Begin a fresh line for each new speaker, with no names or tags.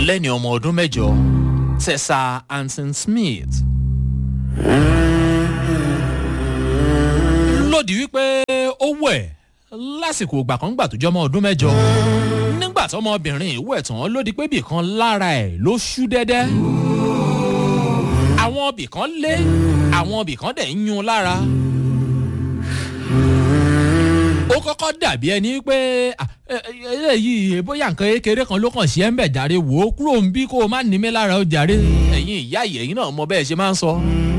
lẹ́ni ọmọ ọdún mẹ́jọ tessa anson smith. lòdì wípé ó wẹ̀ lásìkò ìgbà kan gbà tó jọmọ ọdún mẹ́jọ nígbà tọmọbìnrin ìwẹ̀ tán lòdì pé bìkan lára ẹ̀ ló ṣú dẹ́dẹ́ àwọn bìkan lé àwọn bìkan dẹ̀ ń yún lára ó kọ́kọ́ dàbí ẹni pé eléyìí bóyá nǹkan kékeré kan ló kàn sí ẹ̀ ń bẹ̀ jàre wò ó kúrò ń bí kó o má ní mi lára ó jàre ẹ̀yin ìyá ìyẹ̀yìn náà mọ bẹ́ẹ̀ ṣe máa ń sọ.